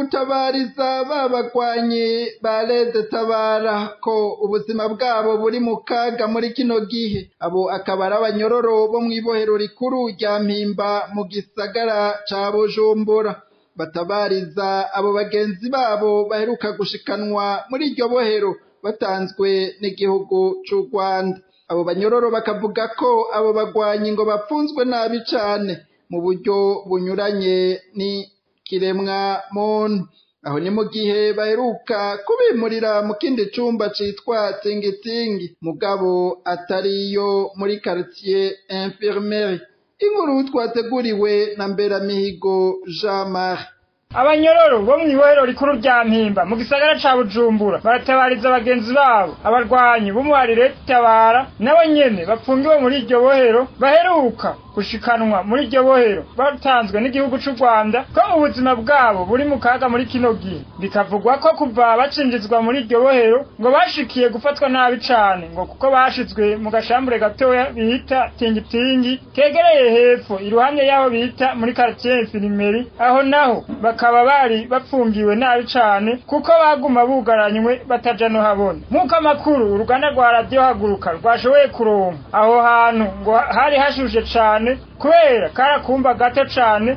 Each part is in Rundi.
gutabariza babagwanyi ba leta tabara ko ubuzima bwabo buri mu kaga muri kino gihe abo akaba ari abanyororo bo mw'ibohero rikuru rya mpimba mu gisagara ca bujumbura batabariza abo bagenzi babo baheruka gushikanwa muri iryo bohero batanzwe n'igihugu c'u rwanda abo banyororo bakavuga ko abo bagwanyi ngo bapfunzwe nabi cane mu buryo bunyuranye n'ikiremwa muntu aho ni mu gihe baheruka kubimurira mu kindi cumba citwa tingitingi mugabo atariyo muri quartier infirmerie inkuru twateguriwe na mberamihigo jean marie abanyororo bo mw'ibohero rikuru rya mpimba mu gisagara ca bujumbura baratabariza bagenzi babo abarwanyi b'umuharire tabara nabo nyene bapfungiwe muri iryo bohero baheruka gushikanwa muri iryo bohero batanzwe n'igihugu c'u rwanda ko ubuzima bwabo buri mu kaga muri kino gihe bikavugwa ko kuva bacinjizwa muri iryo bohero ngo bashikiye gufatwa nabi cane ngo kuko bashizwe mu gashambure gatoya bita tingitingi kegereye hepfo iruhande y'aho bita muri quartier infirmerie aho naho bakaba bari bapfungiwe nabi cane kuko baguma bugaranywe bataja no habona nk'uko amakuru uruganda rwa radiyo haguruka rwashoboye kuronka aho hantu ngo hari hashushe cane kubera karakumba gato cane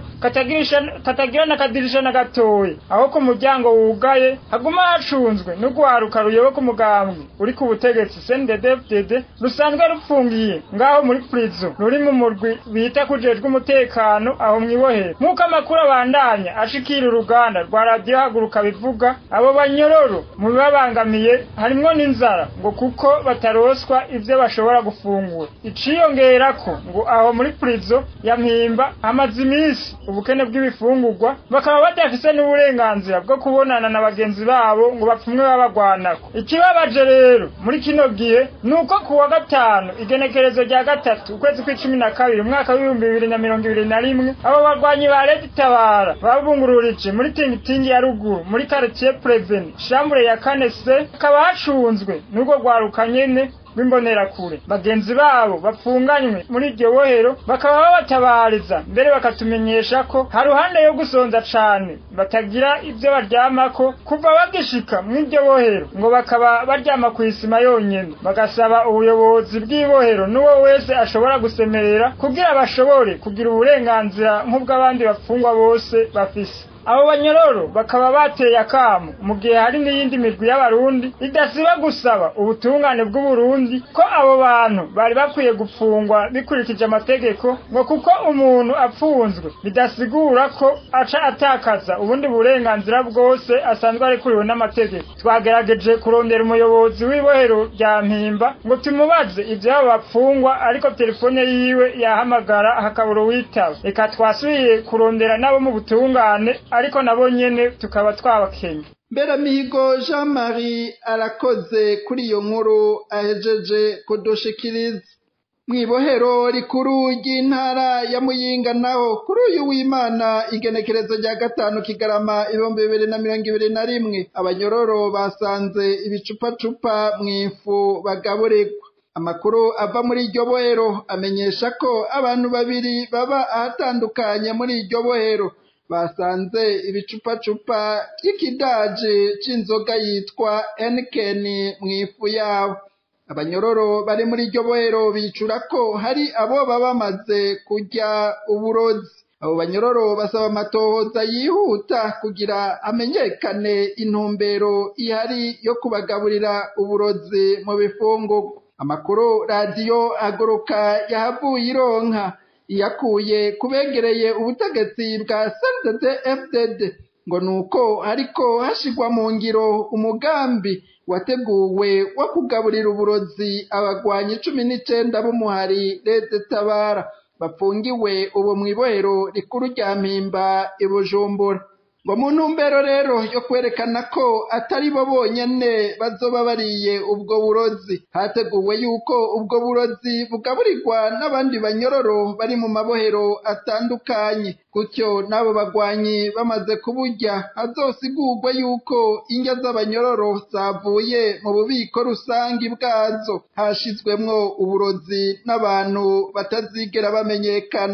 katagira n'akadirisha na gatoya aho ku muryango wugaye haguma hacunzwe n'urwaruka ruyoboka umugambwe uri ku butegetsi CNDD-FDD rusanzwe rupfungiye ngaho muri prison ruri mu murwi bita kujejwe umutekano aho mwibohera nk'uko amakuru abandanya ashikira uruganda rwa radiyo haguruka bivuga abo banyororo mu bibabangamiye harimwo n'inzara ngo kuko bataroswa ivyo bashobora gufungura iciyongerako ngo aho muri prison ya mpimba hamaze iminsi ubukene bw'ibifungurwa bakaba badafise n'uburenganzira bwo kubonana na bagenzi babo ngo bapfumwe babagwanako ikibabaje rero muri kino gihe ni uko ku wa gatanu igenekerezo rya gatatu ukwezi kw'icumi na kabiri umwaka w'ibihumbi bibiri na mirongo ibiri na rimwe abo barwanyi ba leta itabara babungururije muri tingitingi ya ruguru muri quartier preveni shambure ya kane se hakaba hacunzwe n'urwo rwaruka nyene rw'imbonerakure bagenzi babo bapfunganywe muri iryo bohero bakaba babatabariza mbere bakatumenyesha ko haruhande yo gusonza cane batagira ivyo baryamako kuva bagishika mw'iryo bohero ngo bakaba baryama kw'isima yonyene bagasaba ubuyobozi bw'ibohero n'uwo wese ashobora gusemerera kugira bashobore kugira uburenganzira nk'ubw'abandi bapfungwa bose bafise abo banyororo bakaba bateye akamu mu gihe hari n'iyindi mirwi y'abarundi idasiba gusaba ubutungane bw'uburundi ko abo bantu bari bakwiye gupfungwa bikurikije amategeko ngo kuko umuntu apfunzwe bidasigura ko aca atakaza ubundi burenganzira bwose asanzwe arekuriwe n'amategeko twagerageje kurondera umuyobozi w'ibohero rya mpimba ngo tumubaze ivyabo bapfungwa ariko telefone yiwe yahamagara hakabura uwitaba reka twasubiye kurondera nabo mu butungane ariko nabo nyene tukaba twabakenye mberamihigo jean marie arakoze kuri iyo nkuru ahejeje kudushikiriza mw'ibohero rikuru ry'intara ya muyinga naho kuri uyu w'imana igenekerezo rya gatanu kigarama ibihumbi bibiri na mirongo ibiri na rimwe abanyororo basanze ibicupacupa mw'ifu bagaburirwa amakuru ava muri iryo bohero amenyesha ko abantu babiri baba ahatandukanye muri iryo bohero basanze ibicupacupa by'ikidaji c'inzoga yitwa enikeni mw'ifu yabo abanyororo bari muri iryo bohero bicura ko hari abo baba bamaze kurya uburozi abo banyororo basaba amatohoza yihuta kugira amenyekane intumbero ihari yo kubagaburira uburozi mu bifungurwa amakuru radiyo haguruka yahavuye ironka iyakuye kubegereye ubutegetsi bwa sntd fdd ngo nuko hariko hashigwa mu ngiro umugambi wateguwe wo kugaburira uburozi abagwanyi cumi n'icenda b'umuhari leta tabara bafungiwe ubu mw'ibohero rikuru rya mpimba i bujumbura ngo mu ntumbero rero yo kwerekana ko atari bo bonyene bazoba bariye ubwo burozi hateguwe yuko ubwo burozi bugaburirwa n'abandi banyororo bari mu mabohero atandukanye gutyo n'abo bagwanyi bamaze kuburya hazosigurwa yuko indya z'abanyororo zavuye mu bubiko rusangi bwazo hashizwemwo uburozi n'abantu batazigera bamenyekana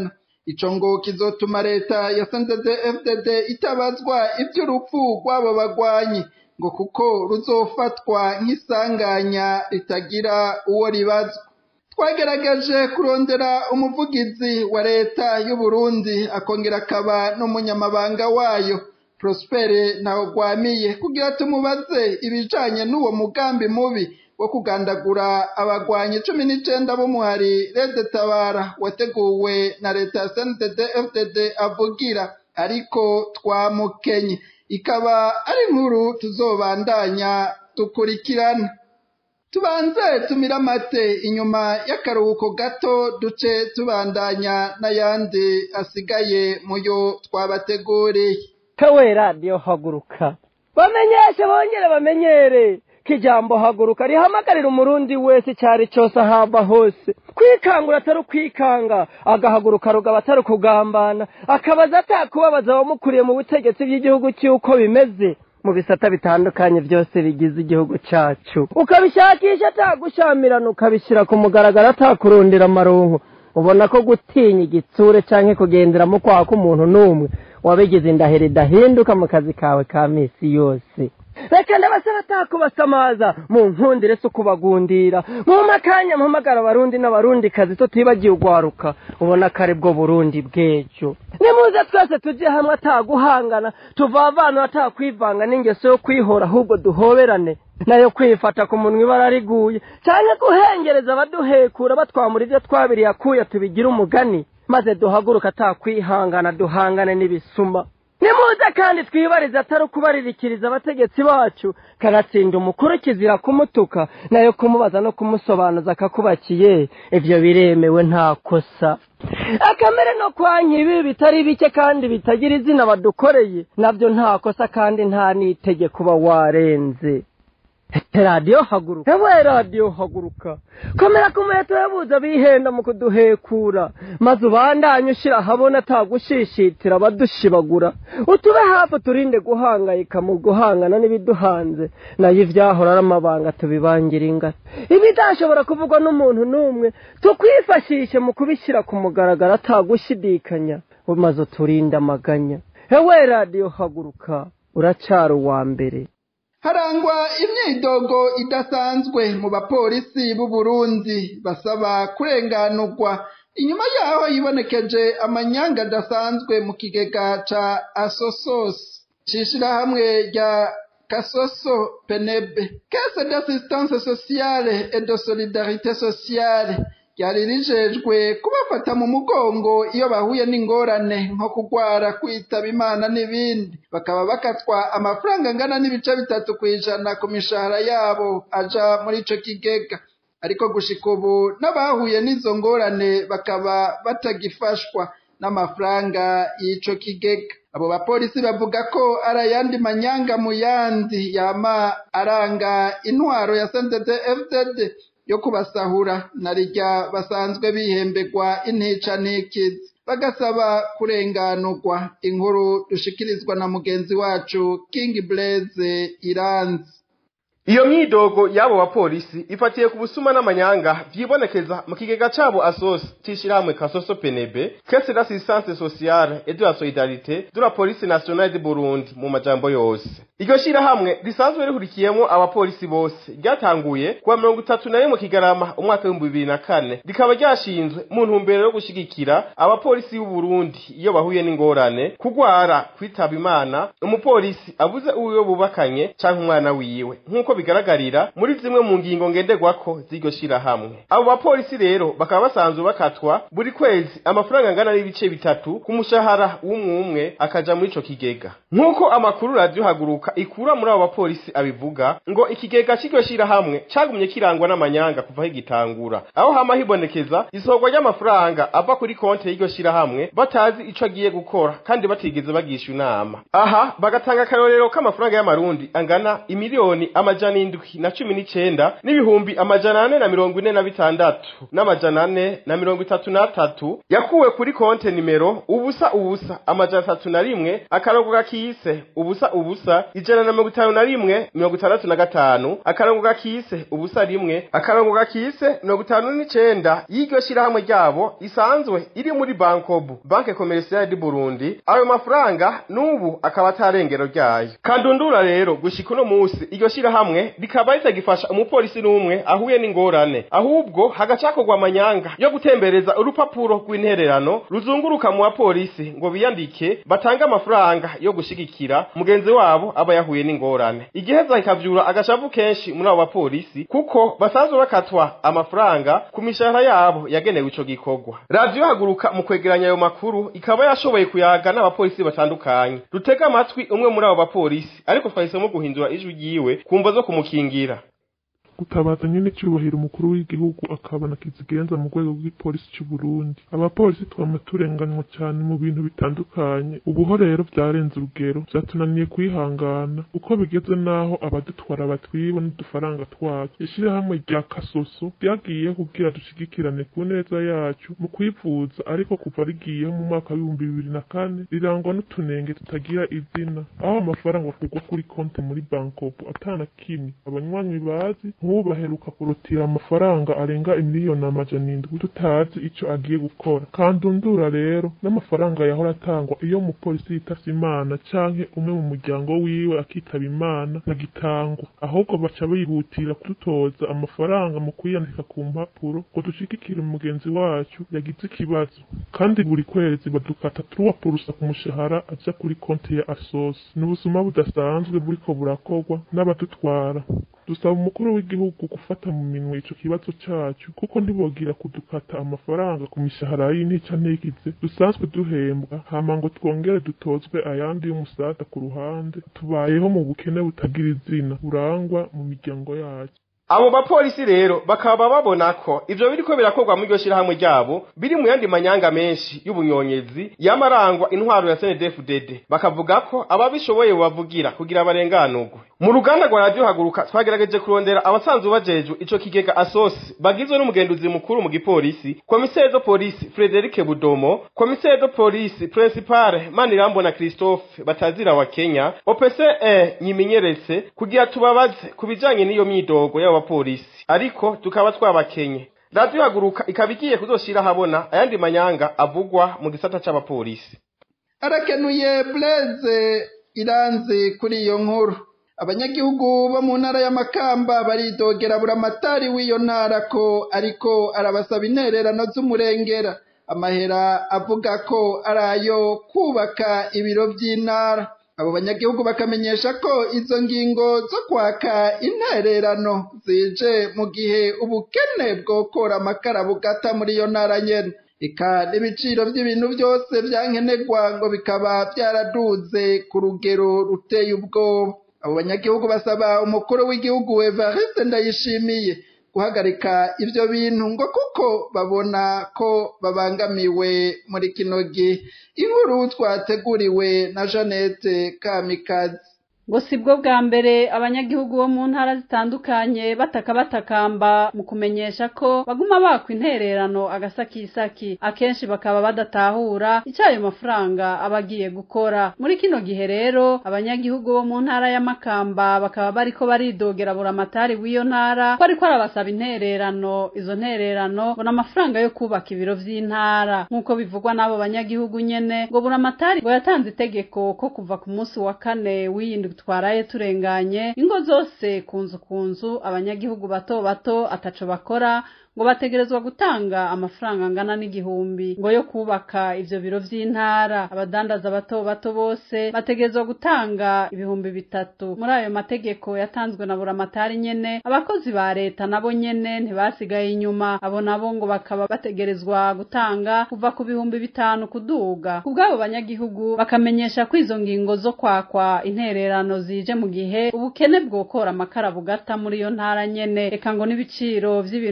ico ngo kizotuma leta ya CNDD-FDD itabazwa ivy'urupfu rw'abo bagwanyi ngo kuko ruzofatwa nk'isanganya ritagira uwo ribazwa twagerageje kurondera umuvugizi wa leta y'u Burundi akongera akaba n'umunyamabanga wayo Prospere Ntawugwamiye kugira tumubaze ibijanye n'uwo mugambi mubi wo kugandagura abagwanyi cumi n'icenda b'umuhari Rede Tabara wateguwe na leta ya CNDD-FDD avugira ariko twamukenye ikaba ari inkuru tuzobandanya dukurikirana tubanze tumira amate inyuma y'akaruhuko gato duce tubandanya n'ayandi asigaye muyo twabateguriye kawe radiyo haguruka bamenyeshe bongere bamenyere ko ijambo haguruka rihamagarira umurundi wese icyari cyose ahamba hose kwikangura atari ukwikanga agahaguruka rugaba atari ukugambana akabaza atakubabaza abamukuriye mu butegetsi bw'igihugu cy'uko bimeze mu bisata bitandukanye byose bigize igihugu cyacu ukabishakisha atagushamirana ukabishyira ku mugaragaro atakurundira amaronko ubona ko gutinya igitsure cyangwa kugenderamo kwaha k'umuntu n'umwe wabigize indahiro idahinduka mu kazi kawe ka minsi yose reka ndabasaba atakubasamaza mu nkundire si ukubagundira mu makanya mpamagara abarundi n'abarundi kazi tutibagiye ugwaruka ubona ko ari bwo burundi bw'ejo nimuze twese tujye hamwe ataguhangana tuvavana atakwivanga n'ingeso yo kwihora ahubwo duhoberane nayo kwifata ku munwa ibara riguye cyangwa guhengereza abaduhekura batwamura ibyo twabiriye akuya tubigira umugani maze duhaguruka atakwihangana duhangane n'ibisuma nimuze kandi twibarize atari ukubaririkiriza abategetsi bacu kanatsinda umukuru kizira kumutuka nayo kumubaza no kumusobanuza akakubakiye ibyo biremewe nta kosa akamere no kwa nkibi bitari bike kandi bitagira izina badukoreye nabyo nta kosa kandi nta n'itegeko uba warenze radiyo haguruka ewe radiyo haguruka komera ku muheto yabuze bihenda mu kuduhekura maze ubandanye ushyira ahabona atagushishitira abadushibagura utube hafi turinde guhangayika mu guhangana n'ibiduhanze nayo ibyahora ari amabanga tubibangira ingata ibidashobora kuvugwa n'umuntu n'umwe tukwifashishe mu kubishyira ku mugaragaro atagushidikanya maze uturinde amaganya ewe radiyo haguruka uracara uwa mbere harangwa imyidogo idasanzwe mu bapolisi b'u Burundi basaba kurenganurwa inyuma yaho yibonekeje amanyanga adasanzwe mu kigega ca asosos c'ishirahamwe rya kasoso penebe caisse d'assistance sociale et de solidarité sociale ryari rijejwe kubafata mu mugongo iyo bahuye n'ingorane nko kugwara kwitaba imana n'ibindi bakaba bakatwa amafaranga angana n'ibice bitatu ku ijana ku mishahara yabo aja muri ico kigega ariko gushika ubu n'abahuye n'izo ngorane bakaba batagifashwa n'amafaranga y'ico kigega abo bapolisi bavuga ko ari ayandi manyanga mu yandi yama aranga intwaro ya sendede fdd yo kubasahura na rijya basanzwe bihembegwa intica ntikizi bagasaba kurenganurwa inkuru dushikirizwa na mugenzi wacu king blaze iranzi iyo myidogo y'abo bapolisi ifatiye ku busuma n'amanyanga vyibonekeza mu kigega cabo asos c'ishirahamwe kasoso penebe caisse d'assistance sociale et de la solidarité de la police nationale de burundi mu majambo yose iryo shirahamwe risanzwe rihurikiyemo abapolisi bose ryatanguye kuwa mirongo itatu na rimwe kigarama umwaka w'ibihumbi bibiri na kane rikaba ryashinzwe mu ntumbero yo gushigikira abapolisi b'u burundi iyo bahuye n'ingorane kugwara kwitaba imana umupolisi abuze uwiwe bubakanye canke umwana wiwe nk'uko bigaragarira muri zimwe mu ngingo ngenderwako z'iryo shirahamwe abo bapolisi rero bakaba basanzwe bakatwa buri kwezi amafaranga angana n'ibice bitatu ku mushahara w'umwumwe akaja muri ico kigega nk'uko amakuru radiyo haguruka ikura muri abo bapolisi abivuga ngo ikigega c'iryo shirahamwe cagumye kirangwa n'amanyanga kuva aho igitangura aho hama hibonekeza isohorwa ry'amafaranga ava kuri konti y'iryo shirahamwe batazi ico agiye gukora kandi batigeze bagisha inama aha bagatanga akarorero k'amafaranga y'amarundi angana imiliyoni amajana amajana indwi na cumi n'icenda n'ibihumbi amajana ane na mirongo ine na bitandatu n'amajana ane na mirongo itatu n'atatu yakuwe kuri konte nimero ubusa ubusa amajana atatu na rimwe akarongo gakiyise ubusa ubusa ijana na mirongo itanu na rimwe mirongo itandatu na gatanu akarongo gakiyise ubusa rimwe akarongo gakiyise mirongo itanu n'icenda y'iryo shirahamwe ryabo isanzwe iri muri bankobu banke komerisiyo di burundi ayo mafaranga n'ubu akaba atarengero ryayo kandundura rero gushika uno musi iryo shirahamwe rikaba ritagifasha umupolisi n'umwe ahuye n'ingorane ahubwo hagacakorwa amanyanga yo gutembereza urupapuro rw'intererano ruzunguruka mu bapolisi ngo biyandike batange amafaranga yo gushigikira mugenzi wabo aba yahuye n'ingorane igiheza kikavyura agashavu kenshi muri abo bapolisi kuko basanzwe bakatwa amafaranga ku mishahara yabo yagenewe ico gikorwa radiyo haguruka mu kwegeranya ayo makuru ikaba yashoboye kuyaga n'abapolisi batandukanye dutega amatwi umwe muri abo bapolisi ariko twahisemo guhindura ijwi ryiwe kumva zo kumukingira gutabaza nyene cyubahiro umukuru w'igihugu akabona kizigenza mu rwego rw'ipolisi cy'u Burundi abapolisi twama turenganywa cyane mu bintu bitandukanye ubuho rero byarenze urugero byatunaniye kwihangana uko bigeze naho abadutwara batwiba n'udufaranga twacu ishyirahamwe rya kasoso ryagiye kugira dushigikirane ku neza yacu mu kwivuza ariko kuva rigiyeho mu mwaka w'ibihumbi bibiri na kane rirangwa n'utunenge tutagira izina aho amafaranga akugwa kuri konti muri bankopu atana kimwe abanywanyi bazi nk'ubu baheruka kurutira amafaranga arenga imiliyoni amajana indwi tutazi ico agiye gukora kandundura rero n'amafaranga yahora atangwa iyo umupolisi yitavye imana canke umwe mu muryango wiwe akitaba imana ntagitangwa ahubwo baca bihutira kudutoza amafaranga mu kwiyandika ku mpapuro ngo dushigikire umugenzi wacu yagize ikibazo kandi buri kwezi badukata turuwa purusa ku mushahara aja kuri konti ya asosi ni ubusuma budasanzwe buriko burakorwa n'abadutwara dusaba umukuru w'igihugu gufata mu minwe ico kibazo cacu kuko ntibogira kudukata amafaranga ku mishahara y'intica ntikize dusanzwe duhembwa hama ngo twongere dutozwe ayandi y'umusada ku ruhande tubayeho mu bukene butagira izina burangwa mu miryango yacu abo bapolisi rero bakaba babona ko ivyo biriko birakorwa mu iryo shirahamwe ryabo biri mu yandi manyanga menshi y'ubunyonyezi yamarangwa intwaro ya CNDD-FDD bakavuga ko ababishoboye bavugira kugira barenganurwe mu ruganda rwa radio haguruka twagerageje kurondera abasanzwe bajejwe ico kigega asosi bagizwe n'umugenduzi mukuru mu gipolisi komisere de polisi Frederic Budomo komisere de polisi principale Manirambona Christophe batazira wa Kenya OPCE nyimenyeretse kugira tubabaze kubijanye n'iyo myidogo y'abapolisi ariko tukaba twabakenye radiyo haguruka ikaba igiye kuzoshira habona ayandi manyanga avugwa mu gisata c'abapolisi arakenuye Blaise iranzi kuri iyo nkuru abanyagihugu bo mu ntara y'amakamba baridogera buramatari w'iyo ntara ko ariko arabasaba intererano z'umurengera amahera avuga ko ari ayo kubaka ibiro by'intara abo banyagihugu bakamenyesha ko izo ngingo zo kwaka intererano zije mu gihe ubukene bwokora amakara bugata muri iyo ntara nyene eka n'ibiciro by'ibintu byose byankenerwa ngo bikaba byaraduze ku rugero ruteye ubwoba abo banyagihugu basaba umukuru w'igihugu Evariste Ndayishimiye guhagarika ibyo bintu ngo kuko babona ko babangamiwe muri kino gihe inkuru twateguriwe na Jeannette Kamikazi ngo si bwo bwa mbere abanyagihugu bo mu ntara zitandukanye bataka batakamba mu kumenyesha ko baguma bakwa intererano agasakisaki akenshi bakaba badatahura icyo ayo mafaranga aba agiye gukora muri kino gihe rero abanyagihugu bo mu ntara y'amakamba bakaba bariko baridogera buramatari w'iyo ntara ko ariko arabasaba intererano izo ntererano ngo amafaranga yo kubaka ibiro vy'intara nk'uko bivugwa n'abo banyagihugu nyene ngo buramatari ngo yatanze itegeko ko kuva ku munsi wa kane w'iyindwi twaraye turenganye ingo zose ku nzu ku nzu abanyagihugu bato bato ataco bakora ngo bategerezwa gutanga amafaranga angana n'igihumbi ngo yo kubaka ivyo biro vy'intara abadandaza bato bato bose bategerezwa gutanga ibihumbi bitatu muri ayo mategeko yatanzwe na buramatari nyene abakozi ba leta nabo nyene ntibasigaye inyuma abo nabo ngo bakaba bategerezwa gutanga kuva ku bihumbi bitanu kuduga ku bw'abo banyagihugu bakamenyesha ko izo ngingo zo kwakwa intererano zije mu gihe ubukene bwokora amakara bugata muri iyo ntara nyene eka ngo n'ibiciro vy'ibintu vyose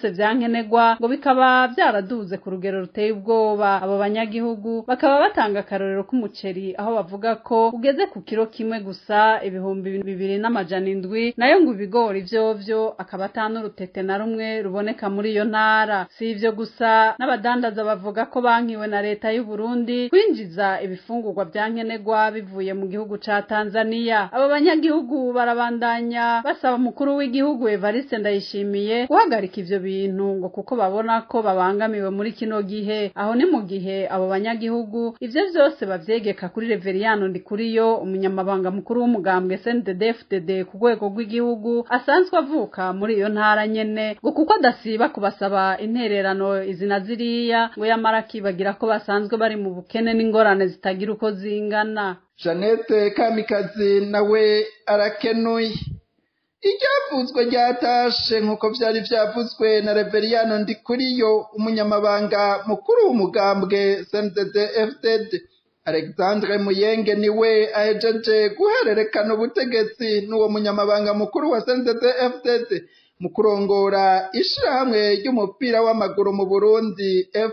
byose vyankenerwa ngo bikaba vyaraduze ku rugero ruteye ubwoba abo banyagihugu bakaba batanga akarorero k'umuceri aho bavuga ko ugeze ku kiro kimwe gusa ibihumbi bibiri n'amajana indwi nayo ngo ibigori vyovyo akaba ata n'urutete na rumwe ruboneka muri iyo ntara si ivyo gusa n'abadandaza bavuga ko bankiwe na leta y'u Burundi kwinjiza ibifungurwa vyankenerwa bivuye mu gihugu ca Tanzania abo banyagihugu barabandanya basaba umukuru w'igihugu Evariste Ndayishimiye guhagarika ivyo bintu ngo kuko babona ko babangamiwe muri kino gihe aho ni mu gihe abo banyagihugu ivyo vyose bavyegeka kuri Reveriyano Ndikuriyo umunyamabanga mukuru w'umugambwe CNDD-FDD ku rwego rw'igihugu asanzwe avuka muri iyo ntara nyene ngo kuko adasiba kubasaba intererano izina ziriya ngo yamara akibagira ko basanzwe bari mu bukene n'ingorane zitagira uko zingana Jeannette Kamikazi nawe arakenuye iryavuzwe ryatashe nk'uko vyari vyavuzwe na Reveriyano Ndikuriyo umunyamabanga mukuru w'umugambwe CNDD FDD Alexandre Muyenge niwe ahejeje guhererekana ubutegetsi n'uwo munyamabanga mukuru wa CNDD FDD mu kurongora ishirahamwe ry'umupira w'amaguru mu Burundi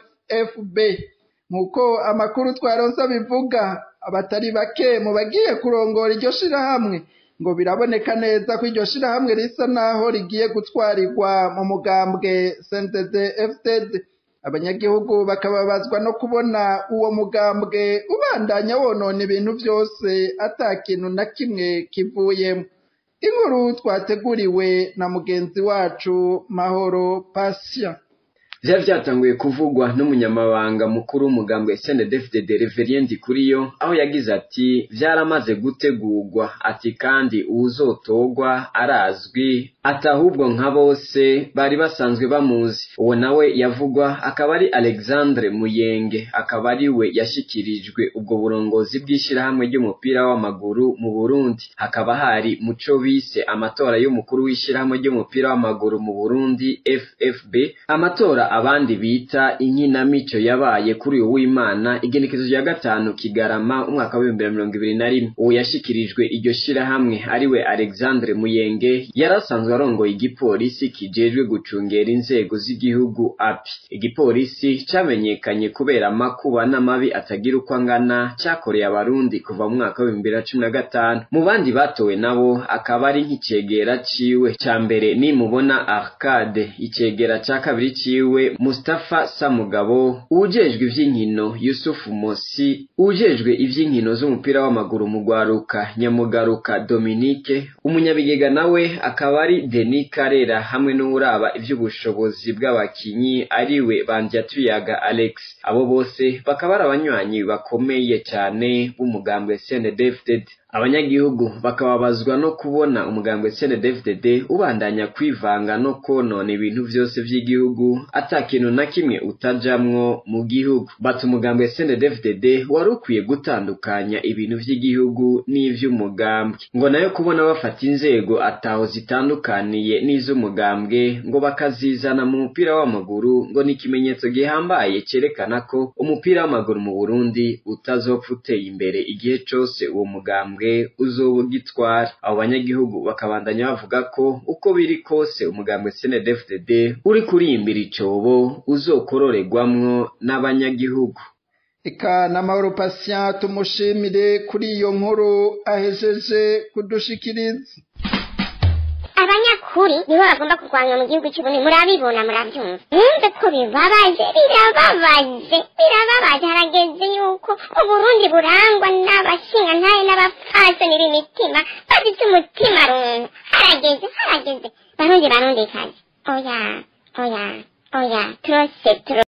FFB nk'uko amakuru twaronse bivuga abatari bake mu bagiye kurongora iryo shirahamwe ngo biraboneka neza ko iryo shirahamwe risa naho rigiye gutwarirwa mu mugambwe CNDD FDD abanyagihugu bakababazwa no kubona uwo mugambwe ubandanya wonona ibintu byose ata kintu na kimwe kivuyemo inkuru twateguriwe na mugenzi wacu mahoro pasya vyari vyatanguye kuvugwa n'umunyamabanga mukuru w'umugambwe SNDD-FDD Reverien Ndikuriyo aho yagize ati vyaramaze gutegurwa ati kandi uwuzotogwa arazwi ati ahubwo nka bose bari basanzwe bamuzi uwo nawe yavugwa akaba ari Alexandre Muyenge akaba ari we yashikirijwe ubwo burongozi bw'ishirahamwe ry'umupira w'amaguru mu Burundi hakaba hari muco bise amatora y'umukuru w'ishirahamwe ry'umupira w'amaguru mu Burundi FFB amatora abandi bita inkinamico yabaye kuri uyu w'Imana igenekezo rya gatanu Kigarama umwaka w'ibihumbi bibiri na mirongo ibiri na rimwe uwo yashikirijwe iryo shirahamwe ariwe Alexandre Muyenge yarasanzwe arongoye igipolisi kijejwe gucungera inzego z'igihugu api igipolisi camenyekanye kubera amakuba n'amabi atagira uko angana cyakoreye abarundi kuva mu mwaka w'ibihumbi bibiri na cumi na gatanu mu bandi batowe nabo akaba ari nk'icegera ciwe ca mbere nimubona Arcade icegera ca kabiri ciwe Mustafa Samugabo ujejwe ivy'inkino Yusuf Mosi ujejwe ivy'inkino z'umupira w'amaguru mu Gwaruka Nyamugaruka Dominique umunyabigega nawe akaba ari Denis Karera hamwe n'uraba ivy'ubushobozi bw'abakinyi ariwe Bandyatuyaga Alex abo bose bakaba ari abanywanyi bakomeye cyane b'umugambwe CNDD-FDD abanyagihugu bakababazwa no kubona umugambwe CNDD-FDD ubandanya kwivanga no konona ibintu vyose vy'igihugu ata kintu na kimwe utajamwo mu gihugu bati umugambwe CNDD-FDD wari ukwiye gutandukanya ibintu vy'igihugu n'ivy'umugambwe ngo nayo kubona bafata inzego ataho zitandukaniye n'iz'umugambwe ngo bakazizana mu mupira w'amaguru ngo ni ikimenyetso gihambaye cerekana ko umupira w'amaguru mu Burundi utazopfa uteye imbere igihe cose uwo mugambwe uzoba ugitwara abo banyagihugu bakabandanya bavuga ko uko biri kose umugambwe CNDD-FDD uri kuriyimbira icobo uzokororerwamwo n'abanyagihugu eka n'amahoro patient tumushimire kuri iyo nkuru ahejeje kudushikiriza abanyakuri nibo bagomba kurwanywa mu gihugu cy'uburundi murabibona murabyumva mwumve ko bibabaje birababaje birababaje harageze yuko uburundi burangwa n'abashingantahe n'abapfasoni b'imitima bafite umutima runtu harageze harageze barundi barundi kazi oya oya oya turose turo